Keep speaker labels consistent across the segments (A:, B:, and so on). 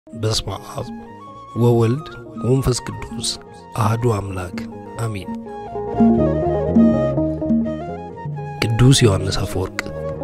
A: በስመ አብ ወወልድ ወመንፈስ ቅዱስ አህዱ አምላክ አሜን። ቅዱስ ዮሐንስ አፈወርቅ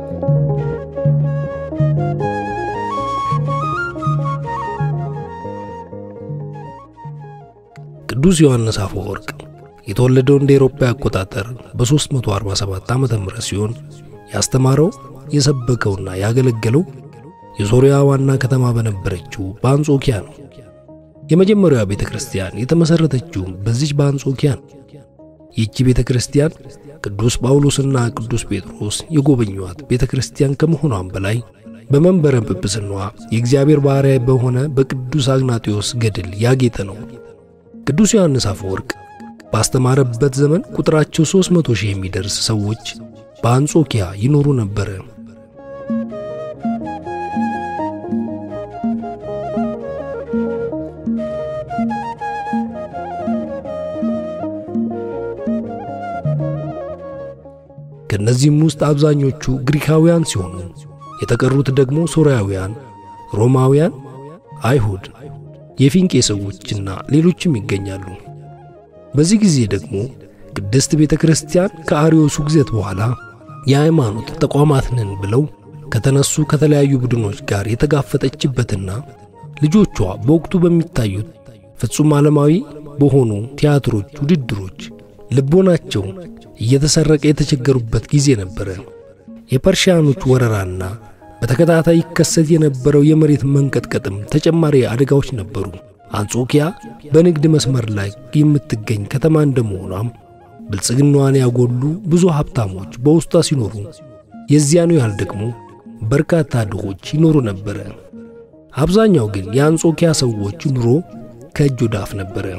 A: ቅዱስ ዮሐንስ አፈወርቅ የተወለደው እንደ ኤሮፓ አቆጣጠር በ347 ዓመተ ምህረት ሲሆን ያስተማረው የሰበከውና ያገለገለው የሶርያ ዋና ከተማ በነበረችው በአንጾኪያ ነው። የመጀመሪያዋ ቤተ ክርስቲያን የተመሠረተችውም በዚች በአንጾኪያ ነው። ይህቺ ቤተ ክርስቲያን ቅዱስ ጳውሎስና ቅዱስ ጴጥሮስ የጎበኟት ቤተ ክርስቲያን ከመሆኗም በላይ በመንበረ ጵጵስናዋ የእግዚአብሔር ባሪያ በሆነ በቅዱስ አግናጢዮስ ገድል ያጌጠ ነው። ቅዱስ ዮሐንስ አፈወርቅ ባስተማረበት ዘመን ቁጥራቸው ሦስት መቶ ሺህ የሚደርስ ሰዎች በአንጾኪያ ይኖሩ ነበረ። ከእነዚህም ውስጥ አብዛኞቹ ግሪካውያን ሲሆኑ የተቀሩት ደግሞ ሶርያውያን፣ ሮማውያን፣ አይሁድ፣ የፊንቄ ሰዎችና ሌሎችም ይገኛሉ። በዚህ ጊዜ ደግሞ ቅድስት ቤተ ክርስቲያን ከአርዮሱ ግዘት በኋላ የሃይማኖት ተቋማት ነን ብለው ከተነሱ ከተለያዩ ቡድኖች ጋር የተጋፈጠችበትና ልጆቿ በወቅቱ በሚታዩት ፍጹም ዓለማዊ በሆኑ ቲያትሮች፣ ውድድሮች ልቦናቸው እየተሰረቀ የተቸገሩበት ጊዜ ነበረ። የፐርሺያኖች ወረራና በተከታታይ ይከሰት የነበረው የመሬት መንቀጥቀጥም ተጨማሪ አደጋዎች ነበሩ። አንጾኪያ በንግድ መስመር ላይ የምትገኝ ከተማ እንደመሆኗም ብልጽግናዋን ያጎሉ ብዙ ሀብታሞች በውስጧ ሲኖሩ፣ የዚያኑ ያህል ደግሞ በርካታ ድሆች ይኖሩ ነበረ። አብዛኛው ግን የአንጾኪያ ሰዎች ኑሮ ከእጅ ወደ አፍ ነበረ።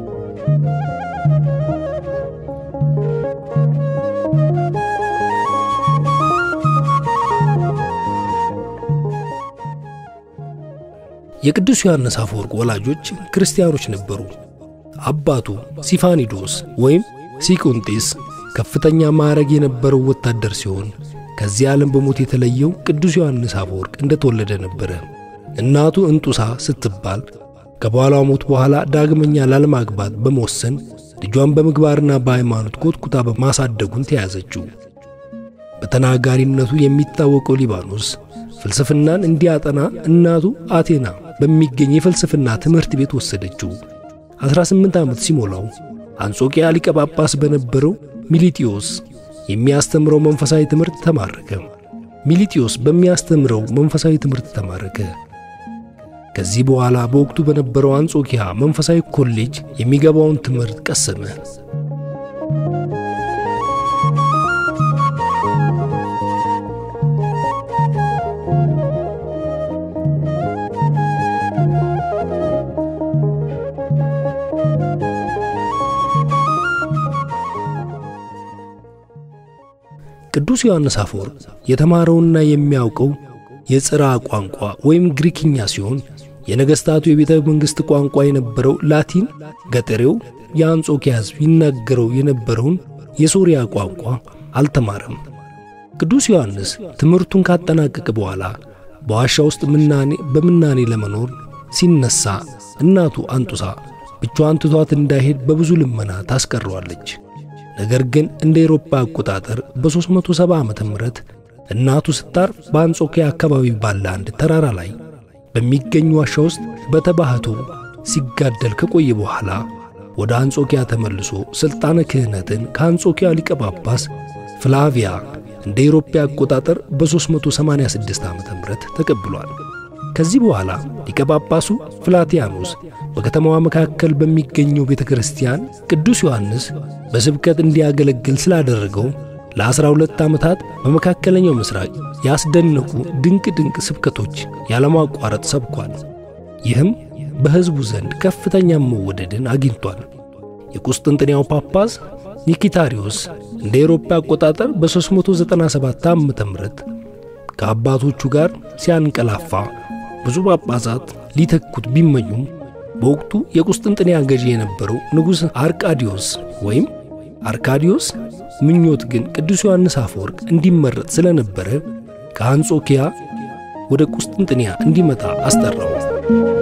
A: የቅዱስ ዮሐንስ አፈወርቅ ወላጆች ክርስቲያኖች ነበሩ። አባቱ ሲፋኒዶስ ወይም ሲቁንጢስ ከፍተኛ ማዕረግ የነበረው ወታደር ሲሆን ከዚህ ዓለም በሞት የተለየው ቅዱስ ዮሐንስ አፈወርቅ እንደተወለደ ነበረ። እናቱ እንጡሳ ስትባል ከባሏ ሞት በኋላ ዳግመኛ ላለማግባት በመወሰን ልጇን በምግባርና በሃይማኖት ኮትኩታ በማሳደጉን ተያዘችው። በተናጋሪነቱ የሚታወቀው ሊባኖስ ፍልስፍናን እንዲያጠና እናቱ አቴና በሚገኝ የፍልስፍና ትምህርት ቤት ወሰደችው። 18 ዓመት ሲሞላው አንጾኪያ ሊቀ ጳጳስ በነበረው ሚሊጢዮስ የሚያስተምረው መንፈሳዊ ትምህርት ተማረከ። ሚሊጢዮስ በሚያስተምረው መንፈሳዊ ትምህርት ተማረከ። ከዚህ በኋላ በወቅቱ በነበረው አንጾኪያ መንፈሳዊ ኮሌጅ የሚገባውን ትምህርት ቀሰመ። ቅዱስ ዮሐንስ አፈወርቅ የተማረውና የሚያውቀው የጽራ ቋንቋ ወይም ግሪክኛ ሲሆን የነገሥታቱ የቤተ መንግሥት ቋንቋ የነበረው ላቲን ገጠሬው የአንጾኪያ ሕዝብ ይናገረው የነበረውን የሶርያ ቋንቋ አልተማረም። ቅዱስ ዮሐንስ ትምህርቱን ካጠናቀቀ በኋላ በዋሻ ውስጥ ምናኔ በምናኔ ለመኖር ሲነሳ እናቱ አንጡሳ ብቻዋን ትቷት እንዳይሄድ በብዙ ልመና ታስቀረዋለች። ነገር ግን እንደ ኤሮፓ አቆጣጠር በ370 ዓመተ ምህረት እናቱ ስታርፍ በአንጾኪያ አካባቢ ባለ አንድ ተራራ ላይ በሚገኝ ዋሻ ውስጥ በተባህቶ ሲጋደል ከቆየ በኋላ ወደ አንጾኪያ ተመልሶ ሥልጣነ ክህነትን ከአንጾኪያ ሊቀ ጳጳስ ፍላቪያ እንደ ኤሮፓ አቆጣጠር በ386 ዓመተ ምህረት ተቀብሏል። ከዚህ በኋላ ሊቀ ጳጳሱ ፍላቲያኖስ በከተማዋ መካከል በሚገኘው ቤተ ክርስቲያን ቅዱስ ዮሐንስ በስብከት እንዲያገለግል ስላደረገው ለዐሥራ ሁለት ዓመታት በመካከለኛው ምስራቅ ያስደነቁ ድንቅ ድንቅ ስብከቶች ያለማቋረጥ ሰብኳል። ይህም በሕዝቡ ዘንድ ከፍተኛ መወደድን አግኝቷል። የቁስጥንጥንያው ጳጳስ ኒኪታሪዮስ እንደ ኤሮፓ አቆጣጠር በ397 ዓ ም ከአባቶቹ ጋር ሲያንቀላፋ ብዙ ጳጳሳት ሊተኩት ቢመኙም በወቅቱ የቁስጥንጥንያ ገዢ የነበረው ንጉሥ አርቃዲዮስ ወይም አርካዲዮስ ምኞት ግን ቅዱስ ዮሐንስ አፈወርቅ እንዲመረጥ ስለነበረ ከአንጾኪያ ወደ ቁስጥንጥንያ እንዲመጣ አስጠራው።